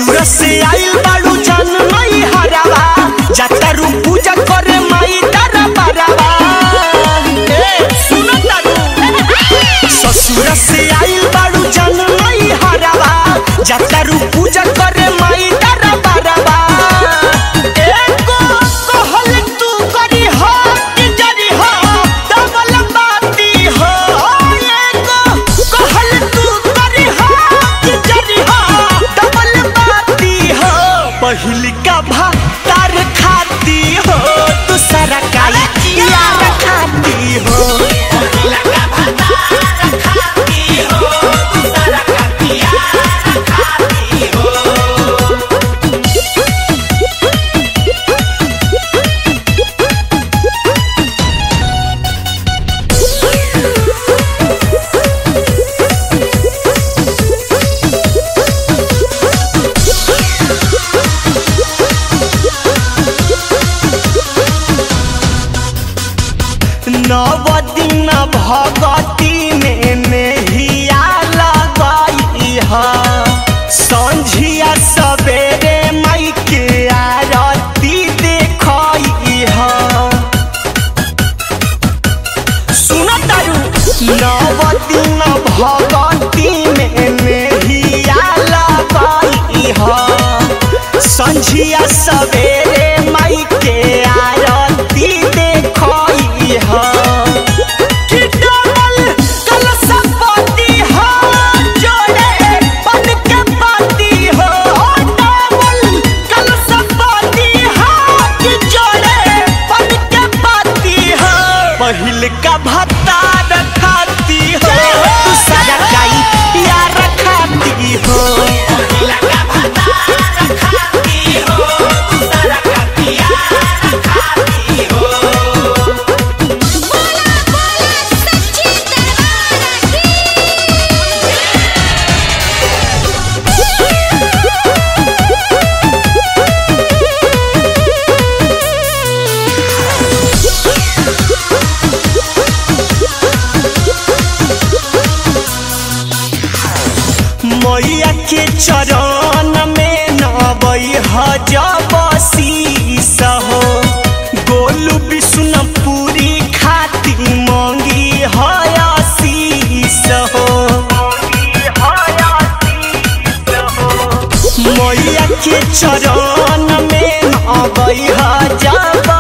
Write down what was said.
ससुर से आइल बाड़ू जान माई हरावा जातारू पूजा करे माई तारा बारावा ए सुनो तारू ससुर से आइल बाड़ू जान माई हरावा जातारू पूजा करे माई तारा बारावा एको कहल तू करी हो कि जरी हो डबल बाती हो एको कहल तू करी हो कि जरी हो डबल बाती हो पहिल का भातार खाती हो दूसरा का यार खाती हो नव दिन भगती में नेहिया लगई है संझिया सवेरे माई के आरती देखई है सुनो तारू नव दिन भगती में नेहिया लगई है संझिया सवेरे माई के आरती देखई है कि डबल कलशपति हो जोड़े बन के पाती हो डबल कलशपति हो कि जोड़े बन के पाती हो पहिल का भत्ता खाती हो दूसरा का यार खाती हो बोला बोला सच्ची दरबार की मैया के चरण में नबई हजब शीस हो गोलू विष्णुपुरी खाती मंगी हयशीस हो मैया के चरण में नबई हजब